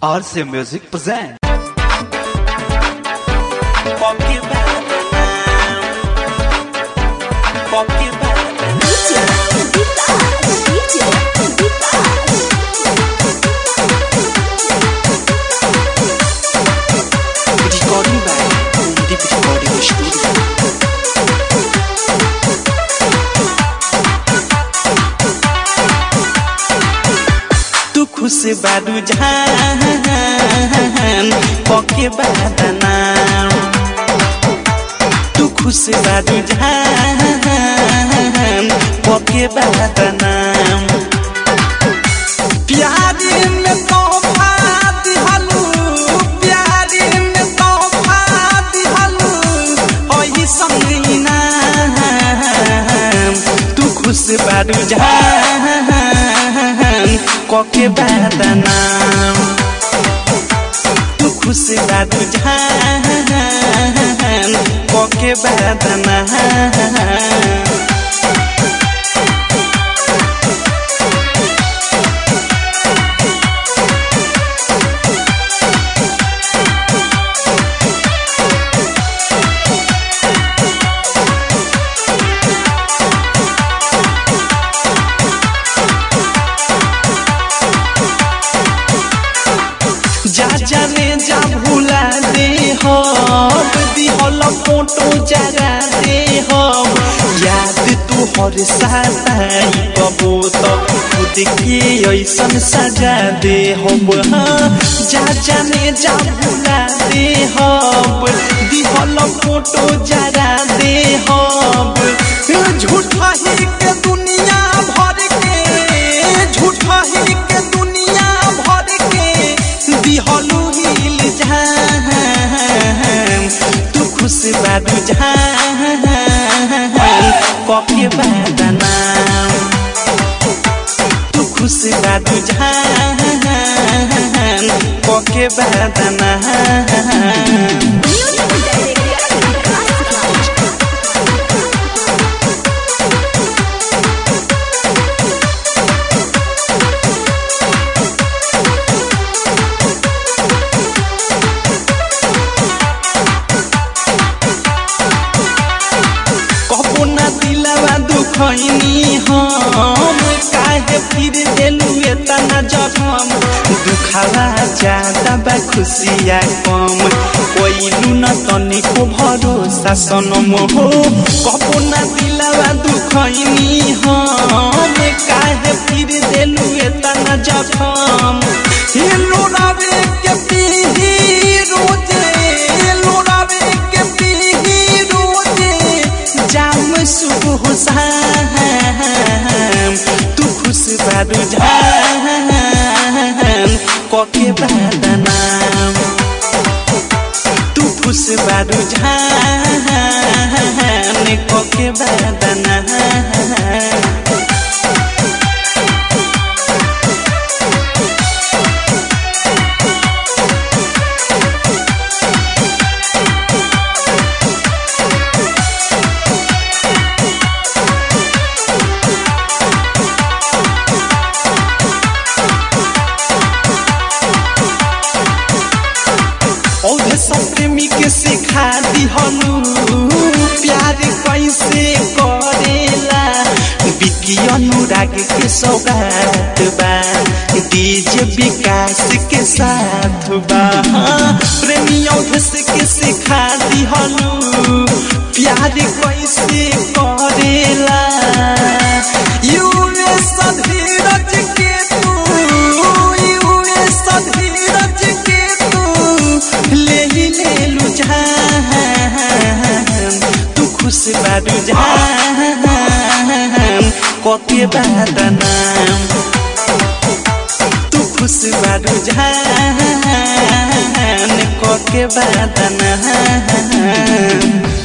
RC Music present. Fuck you better than now. Fuck you better than now. Recording by Deep Recording Studio. तू खुश बारू जान पके बादना तू खुश बारू जान पके बादना प्यारी में तोहफा दिहलू प्यारी में तोहफा दिहलू ओही संगीना तू खुश बारू जान कके बादना तू खुश बारू जान कके बादना जा जाने जा भूला दे हो दिहल फोटो जरा दे हो याद तू हर साई कबो तो खुद के ऐसन सजा दे हो हाँ जा जाने जा भूला दे हो दिहल फोटो जरा दे हो झूठा ही के दुनिया भर के झूठा ही के दुनिया भर के दिहलू हिल जान तू खुश बारू जान कके बादना तू खुश बारू जान कके बादना कबो ना दिलवा दुखैनी हम काहे फिर देलू एतना जखम दुखावा ज्यादा बा खुशिया कम कोइलू न तनिको भरोसा सनम हो कबो ना दिलवा दुखैनी हम काहे फिर देलू एतना जखम हे लोरावे के पीही रोजे लोरावे के पीही रोजे जाम सुबह शाम तू खुश बारू जान कके बादना तू खुश बारू जान कके बादना औधे सब प्रेमी के सिखा दिहनु प्यार कैसे करेला बिकी अनुराग के सौगात बा डीजे विकास के साथ बा प्रेमी औधस के सिखा दिहनु प्यार कैसे करेला यूए सधीरज के तू यूए सधीरज के तू ले ही ले लू जान तू खुश बारू जान कके बादना तू खुश बारू जान कके बादना